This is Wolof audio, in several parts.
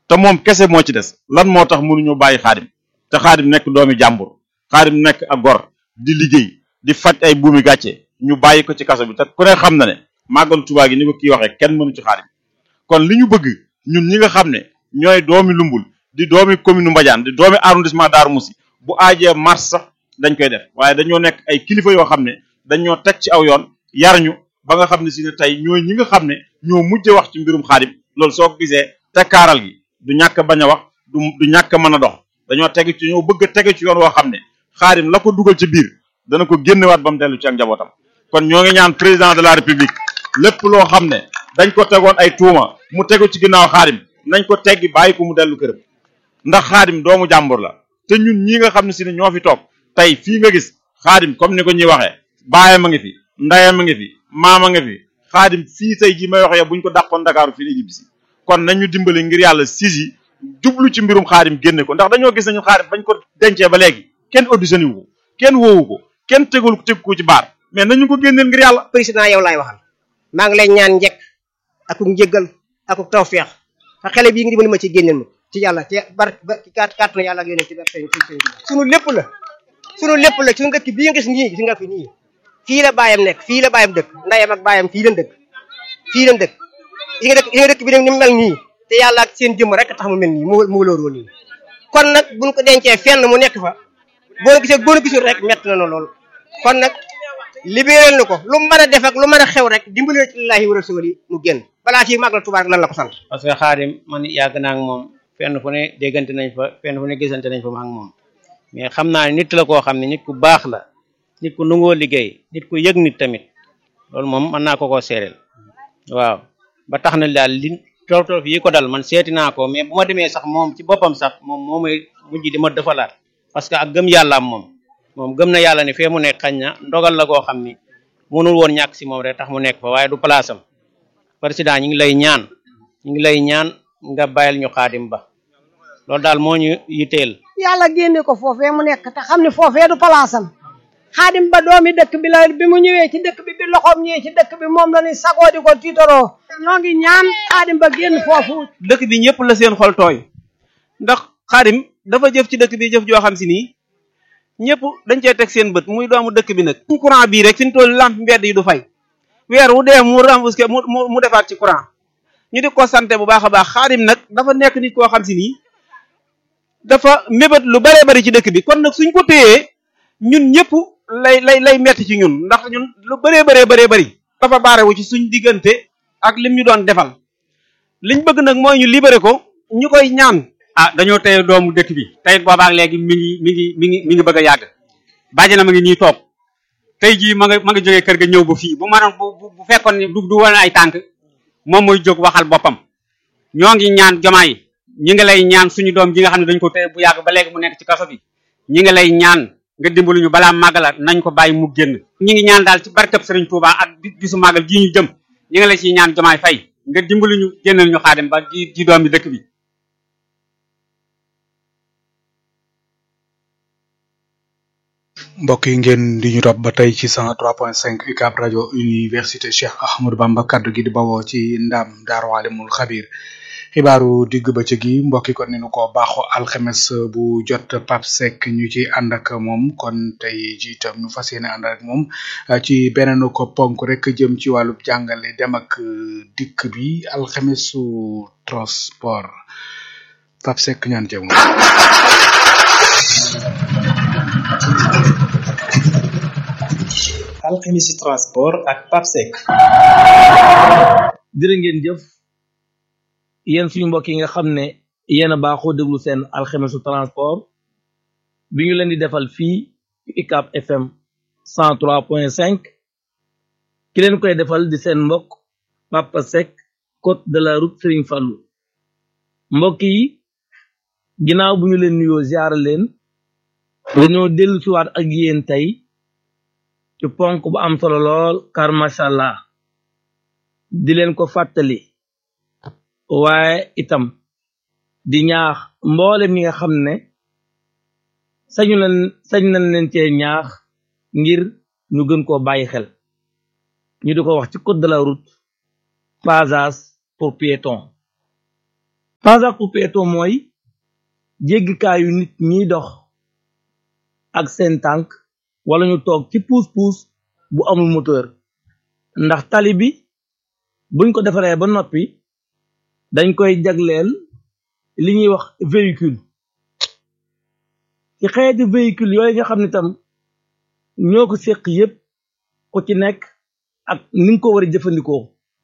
te moom kese moo ci des lan moo tax mënuñoo bàyyi xaadim te xaadim nekk doomi jàmbur xaadim nekk ak gor di liggéey di faj ay buumi gàcce ñu bàyyi ko ci kaso bi te ku ne xam na ne màggalu Tuubaa gi ni ko kii waxee kenn mënu ci xaadim kon li ñu bëgg ñun ñi nga xam ne ñooy doomi lumbul di doomi commune Mbadiane di doomi arrondissement Darou Moussi bu aajee mars sax dañ koy def waaye dañoo nekk ay kilifa yoo xam ne dañoo teg ci aw yoon yar ñu ba nga xam ne si ne tey ñooy ñi nga xam ne ñoo mujj wax ci mbirum xaadim loolu soo ko gisee tekkaaral gi du ñàkk bañ a wax du du ñàkk mën a dox dañoo teg ci ñoo bëgg a tege ci yoon woo xam ne xaadim la ko dugal ci biir dana ko génnewaat ba mu dellu ci ak njabootam kon ñoo ngi ñaan président de la république lépp loo xam ne dañ ko tegoon ay tuuma mu tegu ci ginnaaw xaadim nañ ko teggi bàyyi ko mu dellu këram ndax xaadim doomu jàmbur la te ñun ñi nga xam ne si ne ñoo fi toog tey fii nga gis xaadim comme ni ko ñuy waxee baayam a ngi fi ndayam a ngi fi maam a ngi fi xaadim fii tey ji may waxee buñ ko dàqoon Dakar fii la ñibbisi kon nañu dimbali ngir yàlla siis yi jublu ci mbirum xaadim génne ko ndax dañoo gis nañu xaadim bañ ko dencee ba léegi kenn auditionné wu ko kenn woowu ko kenn tegul teg ko ci baar mais nañu ko génneel ngir yàlla président yow laay waxal maa ngi lay ñaan njekk ak njëggal ak tawfeex te xale bii ngi dimbali ma ci génneel ma ci yàlla te bar ba kat kàttanu yàlla ak yéen ci bar sëñ sëñ sunu lépp la sunu lépp la suñu dëkk bii nga gis nii gis nga fi nii fii la baayam nekk fii la baayam dëkk ndayam ak baayam fii lañ dëkk fii lañ dëkk yi nga dëkk yi nga dëkk bi nag ni mu mel nii te yàlla ak seen jëmm rek tax mu mel nii mu mu lóoroo nii kon nag buñ ko dencee fenn mu nekk fa boo gisee boo gisul rek mett na lool kon nag libéral na ko lu mën a def ak lu mën a xew rek dimbali ci lillahi wa rasuli mu génn balaa fii màggal Tuubaa lan la ko sant parce que xaadim man yàgg naa ak moom fenn fu ne déggante nañ fa fenn fu ne gisante nañ fa ma ak moom mais xam naa ne nit la koo xam ne nit ku baax la nit ku nungoo liggéey nit ku yëg nit tamit loolu moom mën naa ko koo seereel waaw ba tax na daal li toof toof yi ko dal man seeti naa ko mais bu ma demee sax moom ci boppam sax moom moo may mujj di ma defalaat parce que ak gëm yàllaam moom moom gëm na yàlla ne fee mu nekk xañ na ndogal la koo xam ni mënul woon ñàkk si moom rek tax mu nekk fa waaye du place am président ñu ngi lay ñaan ñu ngi lay ñaan nga bàyyil ñu xaadim ba loolu daal moo ñu yitteel yàlla génne ko foofee mu nekk te xam ne foofee du palaasam xaadim ba doomi dëkk bi la bi mu ñëwee ci dëkk bi bi loxoom ñëwee ci dëkk bi moom la ni sagoo di ko tiitaroo ñoo ngi ñaan xaadim ba génn foofu dëkk bi ñëpp la seen xol tooy ndax xaadim dafa jëf ci dëkk bi jëf joo xam si nii ñëpp dañ cee teg seen bët muy doomu dëkk bi nag suñ courant bii rek fi ñu toll lamp mbedd yi du fay weer wu dee mu remboursé mu mu defaat ci courant ñu di ko sante bu baax a baax xaadim nag dafa nekk nit koo xam si nii dafa mébét lu baree bari ci dëkk bi kon nag suñ ko téyee ñun ñëpp lay lay lay metti ci ñun ndax ñun lu bëree bëree bëree bëri dafa baarewu ci suñ diggante ak lim ñu doon defal liñ bëgg nag mooy ñu libéré ko ñu koy ñaan ah dañoo teye doomu dëkk bi tey boobaak léegi mi ngi mi ngi mi ngi mi ngi bëgg a yàgg bàjjana ma ngi nii toog tey jii ma nga ma nga jógee kër ga ñëw ba fii bu maanaam bu bu fekkoon ne du du woon ay tànk moom mooy jóg waxal boppam ñoo ngi ñaan jomaay ñi ngi lay ñaan suñu doom ji nga xam ne dañ ko teye bu yàgg ba léegi mu nekk ci kaso bi ñi ngi lay ñaan nga dimbalu ñu balaa màggala nañ ko bàyyi mu génn ñi ngi ñaan daal ci barkab Sëriñ Tuubaa ak bisu màggal ji ñu jëm ñi ngi lay ciy ñaan jomaay fay nga dimbalu ñu génnal ñu xaadim ba ji ji doom bi dëkk bi mbokk yi ngeen di ñu topp ba tey ci 103.5 UCAB rajo université Cheikh Ahmadou Bamba kaddu gi di bawoo ci ndam Daaru Alimul Xabir xibaaru digg bëccëg yi mbokk yi kon ni nu ko baaxoo alxemes bu jot Pape Seck ñu ci ànd ak moom kon tey ji itam ñu fas yéene ànd ak moom ci beneen ko ponk rek jëm ci wàllu jàngale dem ak dikk bi alxemesu transport Pape Seck ñaan jëm. alxemisi transport ak papsec jërë ngeen jëf yéen suñu mbokk yi nga xam ne yéen a baaxoo déglu seen alxemisu transport bi ñu leen di defal fii UCAB FM 103.5 ki leen koy defal di seen mbokk Papa Seck côte de la route Serigne Fallou mbokk yi ginnaaw bu ñu leen nuyoo ziar leen dañoo dellu siwaat ak yéen tey ci ponk bu am solo lool car macha allah di leen ko fàttali waaye itam di ñaax mboolem ñi nga xam ne sañu leen sañ nañ leen cee ñaax ngir ñu gën koo bàyyi xel ñu di ko wax ci code de la route passage pour piéton passage piéton mooy jéggikaayu nit ñiy dox ak seen tànk wala ñu toog ci pousse-pousse bu amul moteur ndax tali bi buñ ko defaree ba noppi dañ koy jagleel li ñuy wax véhicule ci xeeti véhicule yooyu nga xam ne tam ñoo ko séq yépp ku ci nekk ak ni nga ko war a jëfandikoo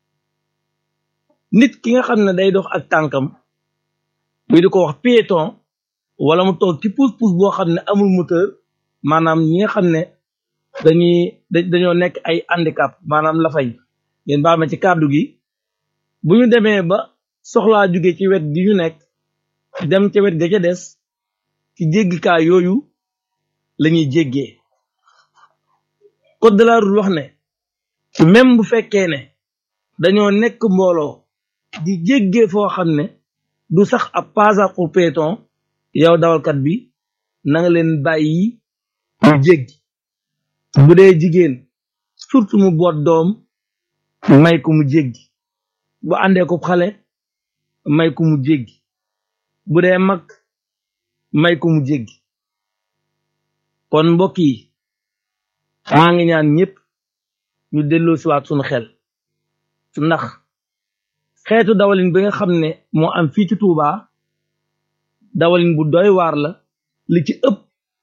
nit ki nga xam ne day dox ak tànkam muy di ko wax piéton wala mu toog ci pousse-pousse boo xam ne amul moteur maanaam ñi nga xam ne dañuy dañoo nekk ay handicap maanaam la fay ngeen baal ma ci kàddu gi bu ñu demee ba soxlaa jóge ci wet gi ñu nekk dem ca wet ga ca des ci jéggikaay yooyu lañuy jéggee code de la route wax ne même bu fekkee ne dañoo nekk mbooloo di jéggee foo xam ne du sax ab passage pour piéton yow dawalkat bi na nga leen bàyyi ñu jéggi bu dee jigéen surtout mu boot doom may ko mu jéggi bu àndee ko xale may ko mu jéggi bu dee mag may ko mu jéggi kon mbokk yi maa ngi ñaan ñëpp ñu delloo siwaat suñu xel ndax xeetu dawalin bi nga xam ne moo am fii ci Touba dawalin bu doy waar la li ci ëpp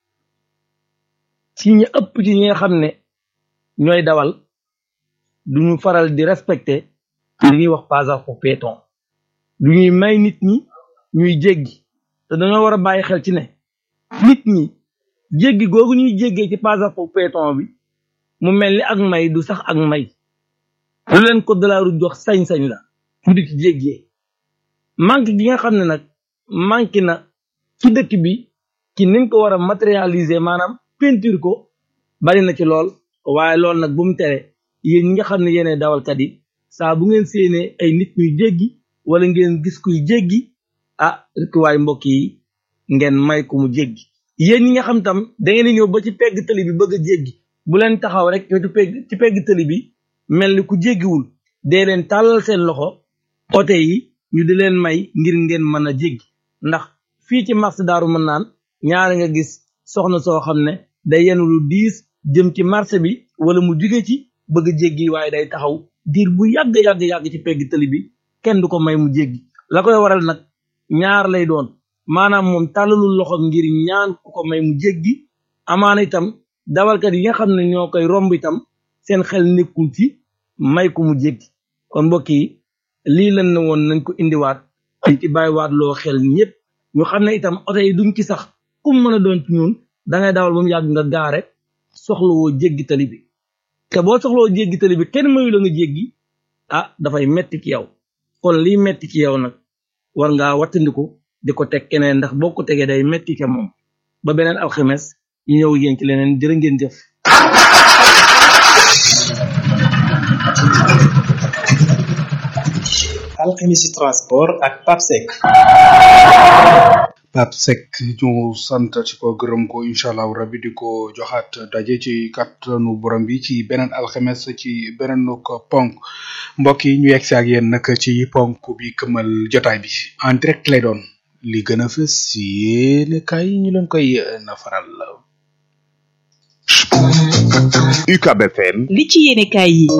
ci ñi ëpp ci ñi nga xam ne ñooy dawal duñu faral di respecter li ñuy wax passage pour piéton du ñuy may nit ñi ñuy jéggi te dañoo war a bàyyi xel ci ne nit ñi jéggi googu ñuy jéggee ci passage pour piéton bi mu mel ni ak may du sax ak may lu leen code de la route jox sañ-sañ la mu di ci jéggee manque gi nga xam ne nag manqué na ci dëkk bi ci niñ ko war a matérialiser maanaam peinture ko bari na ci lool waaye loolu nag bu mu tere yéen ñi nga xam ne yéene dawalkat yi saa bu ngeen séenee ay nit ñuy jéggi wala ngeen gis kuy jéggi ah rek waay mbokk yi ngeen may ko mu jéggi yéen ñi nga xam tam da ngeen di ñëw ba ci pegg tëli bi bëgg a jéggi bu leen taxaw rek ci pegg ci pegg tëli bi mel ni ku jéggiwul dee leen tàllal seen loxo oto yi ñu di leen may ngir ngeen mën a jéggi ndax fii ci marché daaru mën naan ñaari nga gis soxna soo xam ne day yenu lu diis jëm ci marché bi wala mu jóge ci bëgg a jéggi waaye day taxaw diir bu yàgg yàgg yàgg ci pegg tëli bi kenn du ko may mu jéggi la koy waral nag ñaar lay doon maanaam moom tàllalul loxo ngir ñaan ku ko may mu jéggi amaana itam dawalkat yi nga xam ne ñoo koy romb itam seen xel nekkul ci may ko mu jéggi kon mbokk yi lii lan na woon nañ ko indiwaat dañ ci bàyyiwaat loo xel ñëpp ñu xam ne itam oto yi duñ ci sax kum mën a doon ci ñun dangay dawal ba mu yàgg nga gaare soxlawoo jéggi tali bi te boo soxlawoo jéggi tali bi kenn mayu la nga jéggi ah dafay metti ci yow kon liy metti ci yow nag war ngaa wattandiku di ko teg keneen ndax boo ko tegee day metti ke moom ba beneen alxames ñu ñëw yéen ci leneen jërë ngeen jëf alxemisi transport ak papsec Pape Seck ñu sant ci ko gërëm ko incha allahu rabbi di ko joxaat daje ci kattanu borom bi ci beneen alxemes ci beneen ko ponk mbokk yi ñu yegg si ak yéen nag ci ponk bi këmal jotaay bi en direct lay doon li gën a fës yéene kay ñu leen koy nafaral. UCAB FM. li ci yéene kaay yi.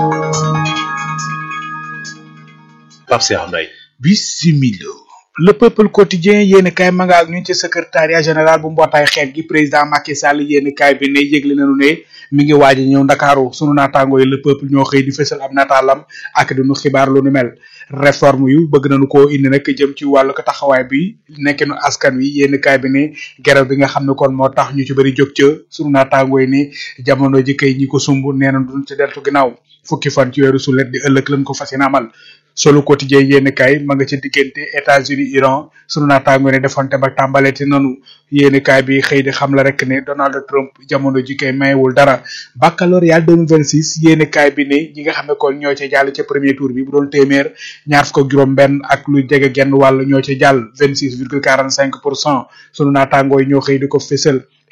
Pape Cheikh Mbaye. bisimilo le peuple quotidien yéen kaay ma nga ak ñun ci secrétariat général bu mbootaay xeet gi président Macky Sall yéen kaay bi ne yëgle nañu ne mi ngi waaj a ñëw ndakaaru sunu naataango yi le peuple ñoo xëy di fësal ab nataalam ak di nu xibaar lu nu mel réforme yu bëgg nañu koo indi nag jëm ci wàllu ko taxawaay bi nekkinu askan wi yéen kaay bi ne gerew bi nga xam ne kon moo tax ñu ci bëri jóg ca sunu naataango yi ne jamono ji kay ñi ko sumb nee na duñ ci deltu ginnaaw fukki fan ci weeru sulet di ëllëg lañ ko fas yéene amal solo quotidien yéen kaay ma nga ci diggante États-Unis Iran sunu naataango ne defante ba tàmbaleeti nanu yéen kaay bi xëy di xam la rek ne Donald Trump jamono ji kay mayewul dara baccalauréat 2026 yéen kaay bi ne ñi nga xam ne kon ñoo ca jàll ca premier tour bi bu doon téeméer ñaar fukk ak juróom benn ak lu jege genn wàll ñoo ca jàll 26 virgule 45 pour cent sunu naataango yi ñoo xëy di ko fësal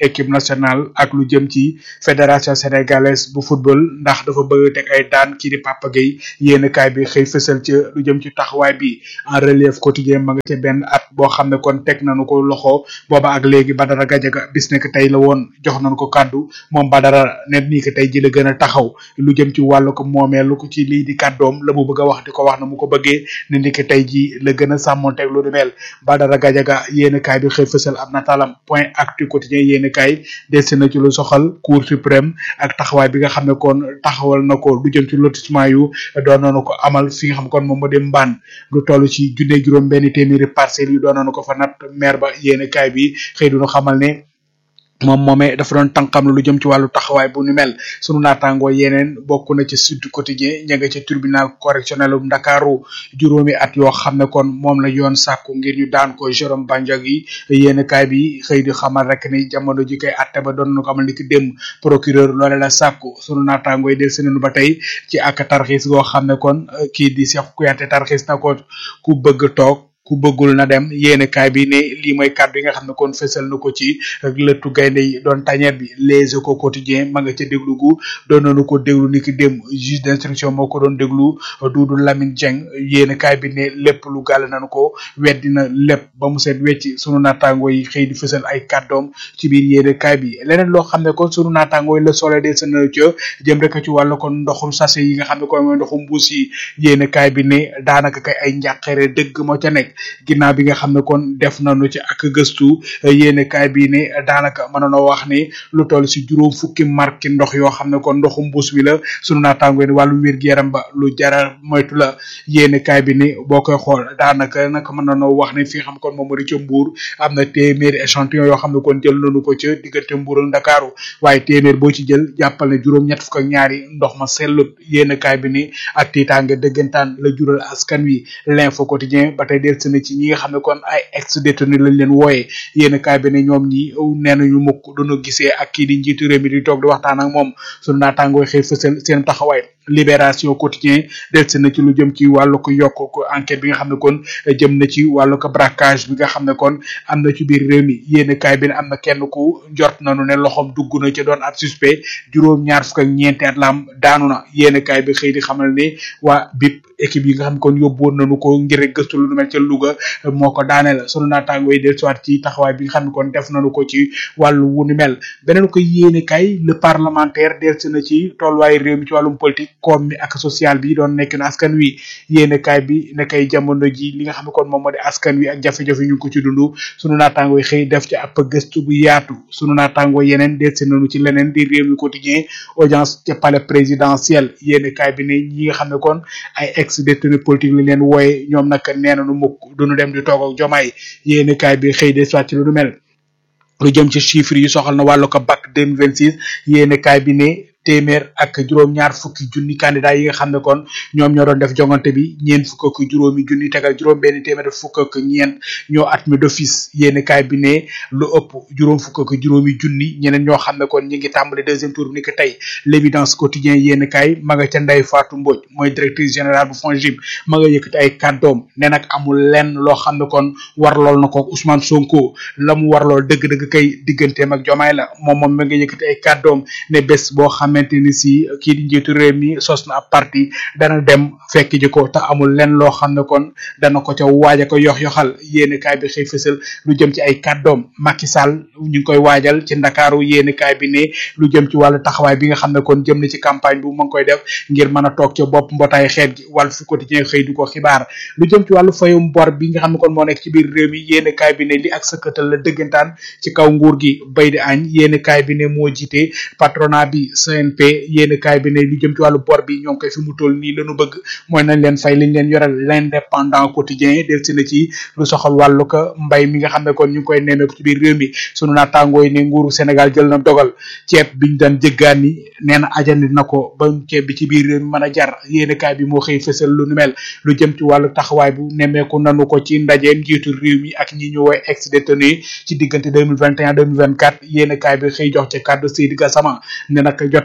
équipe nationale ak lu jëm ci fédération sénégalaise bu football ndax dafa bëgg teg ay daan kii di Papa Gueye yéen kaay bi xëy fësal ci lu jëm ci taxawaay bi en relief quotidien ma nga ca benn at boo xam ne kon teg nañu ko loxo booba ak léegi Badara Gadiaga bis nekk tey la woon jox nañu ko kàddu moom Badara ne nii que tey ji la gën a taxaw lu jëm ci wàllu ko moomeelu ko ci lii di kàddoom la mu bëgg a wax di ko wax na mu ko bëggee ne ni que tey ji la gën a sàmmonteeg lu di mel Badara Gadiaga yéen kaay bi xëy fësal ab nataalam point actu quotidien yéen kaay des na ci lu soxal cour suprême ak taxawaay bi nga xam ne kon taxawal na ko lu jëm ci lotissement yu doon nañu ko amal fi nga xam kon moom moo di mbaan lu toll ci junne juróom benn téeméeri parcelles yu doon nañu ko fa nat maire ba yéen kaay bi xëy duñu xamal ne moom moomee dafa doon tànkam lu jëm ci wàllu taxawaay bu ni mel sunu naataangoo yeneen bokk na ci Sud Quotidien ña nga ca tribunal correctionnel bu Ndakaaru juróomi at yoo xam ne kon moom la yoon sàkku ngir ñu daan ko Jérôme Bandiaky yéen kaay bi xëy di xamal rek ni jamono ji koy atte ba doon na ko amal ni ki dem procureur loole la sàkku sunu naataangoo yi del senenu ba tey ci ak tarxiis goo xam ne kon kii di Cheikh Kouyaté tarxiis na ko ku bëgg toog ku bëggul na dem yéene kaay bi ne lii mooy kàddu yi nga xam ne kon fësal na ko ci lëttu gaynde yi doon tañeer bi les échos quotidien ma nga ca déglu gu doon nañu ko déglu ni ki dem juge d'instruction moo ko doon déglu Doudou Lamine Dieng yéene kaay bi ne lépp lu gàll nañu ko weddi na lépp ba mu seet wecc sunu naataango yi xëy di fësal ay kàddoom ci biir yéene kaay bi leneen loo xam ne kon sunu naataango yi la sole de sena ca jëm rek ci wàllu kon ndoxum sachet yi nga xam ne kon mooy ndoxum mbuus yi yéene kaay bi ne daanaka kay ay njàqare dëgg moo ca nekk ginnaaw bi nga xam ne kon def nañu ci ak gëstu yéene kaay bii ne daanaka mënoonoo wax ni lu toll si juróom fukki marque ndox yoo xam ne kon ndoxu mbuus bi la sunu naataango ni wàllu wér-gu-yaram ba lu jara moytu la yéene kaay bi ni boo koy xool daanaka nag mënoonoo wax ni fi nga xam kon moom moo di ca Mbuur am na téeméeri échantillon yoo xam ne kon jël nañu ko ca diggante Mbuur ak Ndakaaru waaye téeméer boo ci jël jàppal ne juróom ñett fukk ak ñaari ndox ma sellut yéene kaay bi ni ak tiitaange dëggantaan la jural askan wi l'info quotidien ba tey del na ci ñi nga xam ne kon ay ex détenu lañ leen wooyee yéen kaay bi ne ñoom ñi nee nañu mukk duñu gisee ak kii di njiitu réew mi di toog di waxtaan ak moom sunu naataangoo xëy fësal seen taxawaay libération quotidien delsi na ci lu jëm ci wàllu ko yokk ko enquête bi nga xam ne kon jëm na ci wàllu ko braquage bi nga xam ne kon am na ci biir réew mi yéen kaay bi ne am na kenn ku jot nañu ne loxoom dugg na ci doon ab suspect juróom ñaar fukk ak ñeenti at la am daanu na yéen kaay bi xëy di xamal ne waa BIP équipe yi nga xam ne kon yóbbuwoon nañu ko ngir rek gëstu lu nu mel ca Louga moo ko daane la sunu naataangoo yi dellusiwaat ci taxawaay bi nga xam ne kon def nañu ko ci wàllu wu ni mel beneen ko yéene kay le parlementaire dellusi na ci tolluwaay réew mi ci wàllum politique koom mi ak social bi doon nekk na askan wi yéene kaay bi ne kay jamono ji li nga xam ne kon moom moo di askan wi ak jafe-jafe ñu ngi ko ci dund sunu naataangoo yi xëy def ci ab gëstu bu yaatu sunu naataangoo yeneen dellusi nañu ci leneen di réew mi quotidien audience ca palais présidentiel yéene kaay bi ne ñi nga xam ne kon ay ex détenu politique lañ leen wooye ñoom nag nee nañu mukk duñu dem di toog ak jomaay yéene kaay bi xëy de soit ci lu du mel lu jëm ci chiffres yi soxal na wàllu ko bac 2026 yéene kaay bi ne téeméer ak juróom-ñaar fukki junni candidat yi nga xam ne kon ñoom ñoo doon def jongante bi ñeent fukk ak juróomi junni tegal juróom benn téeméer fukk ak ñeent ñoo admis d'office yéeni kaay bi ne lu ëpp juróom fukk ak juróomi junni ñeneen ñoo xam ne kon ñi ngi tàmbali deuxième tour bi ni ko tey l'évidence quotidien yéeni kaay ma nga ca Ndeye Fatou Mbodj mooy directrice générale bu FONGIP ma nga yëkkati ay kàddoom ne nag amul lenn loo xam ne kon war lool na ko Ousmane Sonko la mu war lool dëgg-dëgg kay digganteem ak jomaay la moom moom ma nga yëkkati ay kàddoom ne bés boo xamante ni si kii di njiitu réew mi sos na ab parti dana dem fekk ji ko te amul lenn loo xam ne kon dana ko ca waaja ko yox yoxal yéeni kaay bi xëy fësal lu jëm ci ay kàddoom Macky Sall ñu ngi koy waajal ci ndakaaru yéeni kaay bi ne lu jëm ci wàllu taxawaay bi nga xam ne kon jëm na ci campagne bu mu ngi koy def ngir mën a toog ca bopp mbootaay xeet gi wàllu fu quotidien xëy du ko xibaar lu jëm ci wàllu fayum bor bi nga xam ne kon moo nekk ci biir réew mi yéeni kaay bi ne li ak sëkkatal la dëggantaan ci kaw nguur gi bay di añ yéeni kaay bi ne moo jiite patronat bi CNP yéeni kaay bi ne lu jëm ci wàllu bor bi ñoo ngi koy fi mu toll nii lañu bëgg mooy nañ leen fay liñ leen yoral l'indépendant quotidien del si na ci lu soxal wàllu ko mbay mi nga xam ne kon ñu ngi koy nemmeeku ci biir réew mi sunu naataangoo yi ne nguuru Sénégal jël na dogal ceeb biñ daan jëggaani nee na ajandi na ko ba ceeb bi ci biir réew mi mën a jar yéeni kaay bi moo xëy fësal lu nu mel lu jëm ci wàllu taxawaay bu nemmeeku nanu ko ci ndajeem njiitu réew mi ak ñi ñu woy ex détenu ci diggante 2021 2024 yéeni kaay bi xëy jox ci kàddu Seydi Gassama ne nag jot na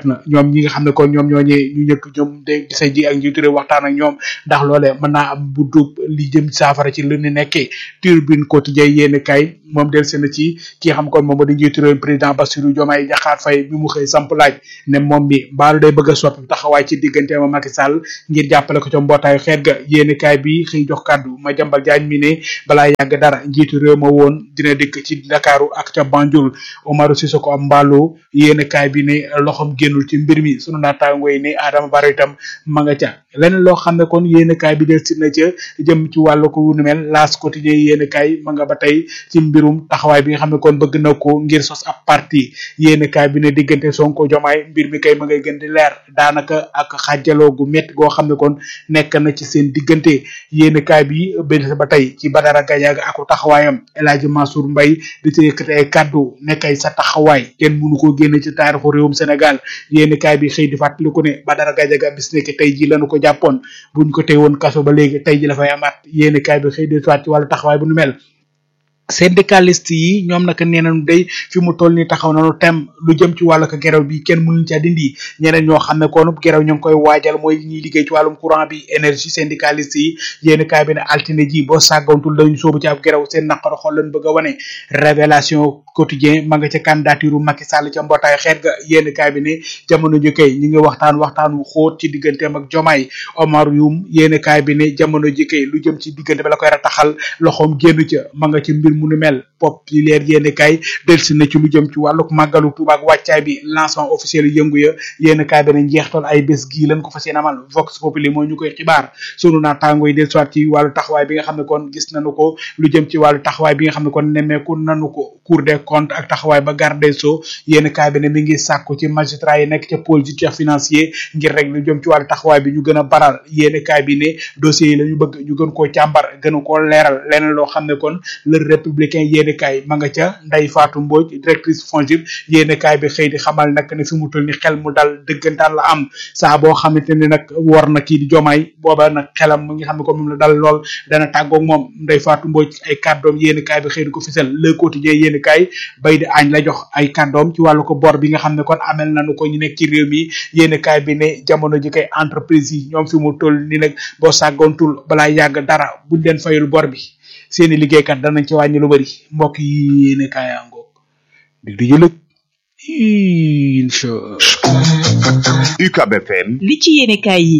na ñoom ñi nga xam ne kon ñoom ñooñee ñu ñëkk ñoom de gise ji ak njiitu réew waxtaan ak ñoom ndax loolee mën naa am bu dub li jëm saafara ci lu ñu nekkee turbine quotidien yéen kay moom del seen ci ki nga xam kon moom moo di njiitu réew président Bassirou Diomaye Diakhar Faye bi mu xëy samp laaj ne moom mi mbaalu day bëgg a soppi taxawaay ci diggante ma Macky Sall ngir jàppale ko ca mbootaayu xeet ga yéen kay bi xëy jox kàddu ma jambal jaañ mi ne balaa yàgg dara njiitu réew ma woon dina dikk ci Ndakaaru ak ca Banjul Omarou Sissoko am mbaalu yéen kaay bi ne loxom génnul ci mbir mi sunu naataango yi ne Adama Barrow itam ma nga ca leneen loo xam ne kon yéen kaay bi del si na ca jëm ci wàllu ko wunu mel laas quotidien yéen kaay ma nga ba tey ci mbirum taxawaay bi nga xam ne kon bëgg na ko ngir sos ab parti yéen kaay bi ne diggante Sonko Jomaay mbir mi kay ma ngay gën di leer daanaka ak xàjjaloo gu métti goo xam ne kon nekk na ci seen diggante yéen kaay bi benn ba tey ci Badara Gadiaga ak taxawaayam El Hadji Mansour Mbaye di ci yëkkati ay kàddu nekkay sa taxawaay kenn mënu ko génne ci taarixu réewum Sénégal yéen kaay bi xëy di fàttali ko ne Badara Gadiaga bis nekk tey ji lañu ko jàppoon buñ ko tey woon kaso ba léegi tey ji la fay amaat yéen kaay bi xëy di soit ci wàllu taxawaay bu nu mel syndicaliste yi ñoom naka nee nañu day fi mu toll ni taxaw nañu tem lu jëm ci wàllu ko gerew bi kenn mënuñ ca dindi ñeneen ñoo xam ne kon gerew ñu ngi koy waajal mooy ñiy liggéey ci wàllum courant bi énergie syndicaliste yi yéen kaay bi ne altine ji boo sàggantul dañu soobu ci ab gerew seen naqar xol lañ bëgg a wane révélation quotidien ma nga ca candidature Macky Sall ca mbootaay xeet ga yéen kaay bi ne jamono ji kay ñi ngi waxtaan waxtaan wu xóot ci digganteem ak Jomaay Omar Youm yéen kaay bi ne jamono ji kay lu jëm ci diggante ba la koy rataxal loxoom génn ca ma nga ci mbir mu nu mel populaire yéen kay delsi na ci lu jëm ci wàlluk màggalu Tuuba ak wàccaay bi lancement officiel yëngu ya yéen kaay bi ne njeextal ay bés gii lañ ko fas yéene amal vox populi moo ñu koy xibaar sunu naataango yi del soit ci wàllu taxawaay bi nga xam ne kon gis nañu ko lu jëm ci wàllu taxawaay bi nga xam ne kon nemmeeku nanu ko cour des comptes ak taxawaay ba garde des sceaux yéen kaay bi ne mi ngi sàkku ci magistrat yi nekk ca pôle judiciaire financier ngir rek lu jëm ci wàllu taxawaay bi ñu gën a baral yéen kaay bi ne dossiers yi la ñu bëgg ñu gën koo càmbar gën koo leeral leneen loo xam ne kon le républicain yéene kaay ma nga ca Ndeye Fatou Mbodj directrice FONGIP yéene kaay bi xëy di xamal nag ne fi mu toll ni xel mu dal dëggantaan la am saa boo xamante ne nag war na kii di jomaay booba nag xelam mu ngi xam ne ko moom la dal lool dana tàggoog moom Ndeye Fatou Mbodj ay kàddoom yéene kaay bi xëy di ko fisal le quotidien yéene kaay bay di añ la jox ay kàddoom ci wàllu ko bor bi nga xam ne kon amel nañu ko ñu nekk ci réew mi yéene kaay bi ne jamono ji kay entreprise yi ñoom fi mu toll ni nag boo sàggoontul balaa yàgg dara buñ leen fayul bor bi seeni liggéeykat danañ ci wàññi lu bari mbokk yi yéene kaaya ngoog di di jëlëg incha UCAB FM li ci yéene kaay yi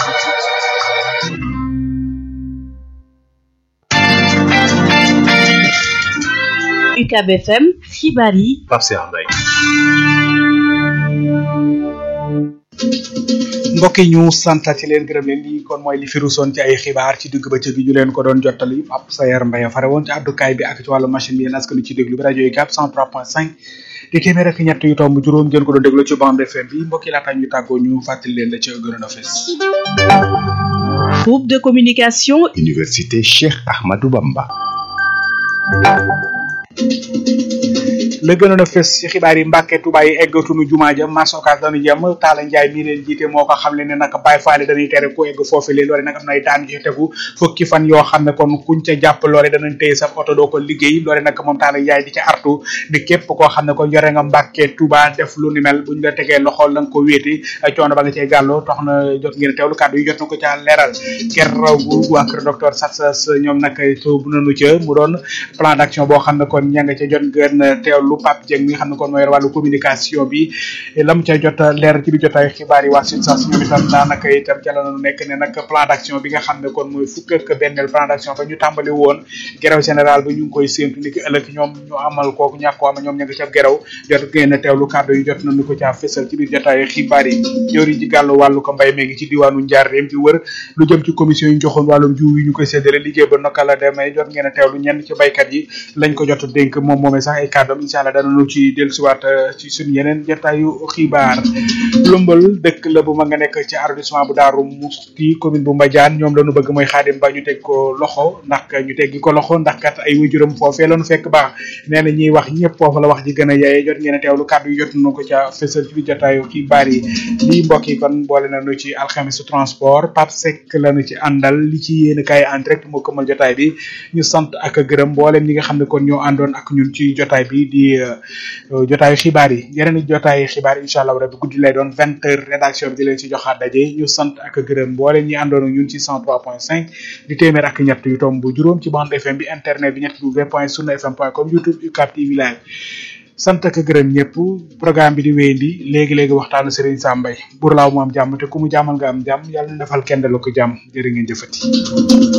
UCAB FM xibaar yi Pape Cheikh Mbaye mbokk yi ñu santati leen gërëm leen lii kon mooy li fi rusoon ci ay xibaar ci digg bëccëg gi ñu leen ko doon jottali Pape Sayar Mbaye fare woon ci àddukaay bi ak ci wàllu machine bi yéen askan ci déglu bi rajo yi gàpp 103.5 di téeméer ak ñett yu tomb juróom ngeen ko doon déglu ci bande FM bi mbokk yi laata ñu tàggoo ñu fàttali leen la ci gënoon a fes groupe de communication Université Cheikh Ahmadou Bamba la gënoon a fës ci xibaar yi Mbàkke Tuubaa yi eggatunu jumaa ja marché Ocass dañu jëm Taala Njaay mii leen jiite moo ko xam le ne nag Baay Faal dañuy tere ku egg foofu lee loole nag am nay daan yu tegu fukki fan yoo xam ne kon kuñ ca jàpp loole danañ téye sa oto doo ko liggéey loole nag moom Taala Njaay di ca artu di képp koo xam ne kon yore nga Mbàkke Tuubaa def lu ni mel buñ la tegee loxo la nga ko wéeti coono ba nga cee gàlloo tax na jot ngeen teewlu kàddu yi jot na ko ca leeral gerraw bu waa kër docteur Satsas ñoom nag soobu nañu ca mu doon plan d'action boo xam ne kon ña nga ca jot ngeen teewlu Pape Dieng mi nga xam ne kon mooy wàllu communication bi la mu ca jot leer ci bi jotaay xibaar yi waa SUTSAS ñoom itam daanaka itam ca la ñu nekk ne nag plan d'action bi nga xam ne kon mooy fukk ak benneel plan d'action ba ñu tàmbali woon gerew général bi ñu ngi koy séentu ni ki ëllëg ñoom ñu amal kooku ñàkk ko ama ñoom ña nga ca gerew jot ngeen a teewlu kàddu yi jot nañu ko caa fësal ci biir jotaay xibaar yi jëwriñ ji gàllu wàllu ko mbay meegi ci diwaanu Njaareem di wër lu jëm ci commission yi ñu joxoon wàllum jiw yi ñu koy séddale liggéey ba naka la demee jot ngeen a teewlu ñenn ci baykat yi lañ ko jot dénk moom moomee sax ay kàddoom incha allah danañu ci dellusiwaat ci suñu yeneen jotaayu xibaar lumbal dëkk la bu ma nga nekk ci arrondissement bu Daaru Musti commune bu Mbadiane ñoom lañu bëgg mooy xaadim ba ñu teg ko loxo ndax ñu teggi ko loxo ndax kat ay waajuram foofee lañu fekk baax nee na ñuy wax ñëpp foofu la wax ji gën a yaye jot ngeen a teewlu kàddu yi jot nañu ko ca fësal ci biir jotaayu xibaar yi lii mbokk yi kon boole nañu ci alxamisu transport Pape Seck lañu ci àndal li ci yéen kaay en direct moo këmal jotaay bi ñu sant ak gërëm mboolem ñi nga xam ne kon ñoo àndoon ak ñun ci jotaay bi di jotaayu xibaar yi yeneen i jotaayu xibaar yi incha allah rabi guddi lay doon vingt heures rédaction bi di leen ci joxaat daje ñu sant ak gërëm mboolem ñi àndoon ak ñun ci cent trois point cinq di téeméer ak ñett yu tomb bu juróom ci bande FM bi internet bi ñetti w point sunu fm point com youtube UCAB TV live sant ak gërëm ñëpp programme bi di wéyandi léegi léegi waxtaanu Serigne Sam Mbaye bur laaw mu am jàmm te ku mu jàmmal nga am jàmm yàlla na defal kenn la ko jàmm jërë ngeen jëfati